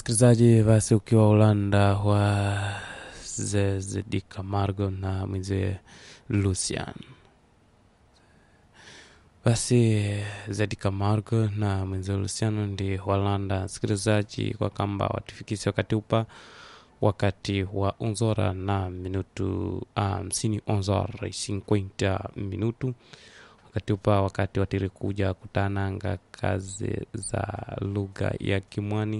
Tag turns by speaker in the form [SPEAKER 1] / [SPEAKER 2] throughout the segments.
[SPEAKER 1] msikilizaji, basi ukiwa Ulanda wa Zezedi Camargo na mwenzie Lucian. Basi Zedi Camargo na mwenzie Luciano ndi Walanda msikilizaji, kwa kamba watifikisi wakati upa wakati wa onzora na minutu hamsini um, onzora cinquenta minutu wakati upa wakati watiri kuja kutananga kazi za lugha ya Kimwani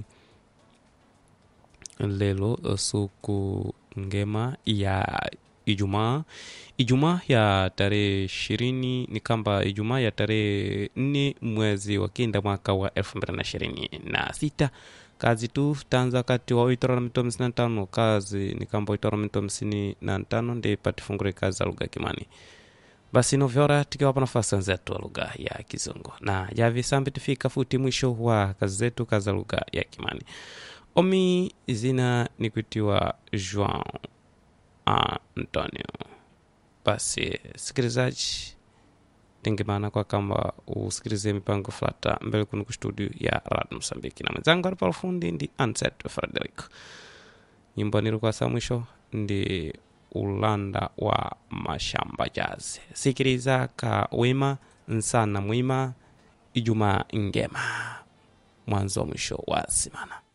[SPEAKER 1] lelo suku ngema ya Ijumaa, Ijumaa ya tarehe ishirini ni kamba Ijumaa ya tarehe nne mwezi wa kenda mwaka wa elfu mbili na ishirini na sita kazi tu tanza kati wa uitora na mito hamsini na tano kazi ni kamba uitora na mito hamsini na tano ndi patifungure kazi za lugha ya Kimani basi novyora tikiwapa nafasi wenzetu wa lugha ya Kizungu na javi sambi tifika futi mwisho wa kazi zetu kazi za lugha ya Kimani. Omi zina ni kuitiwa João Antonio. Basi sikilizaji, tengemana kwa kamba usikilize mipango flata mbele kunu kustudio ya Radio Msambiki na mwenzangu alipa ufundi ndi Anset Frederick. Nyimbo nilikuwa saa mwisho ndi ulanda wa mashamba jazi. Sikiliza ka wema nsana mwima, Ijumaa ngema, mwanzo mwisho wa simana.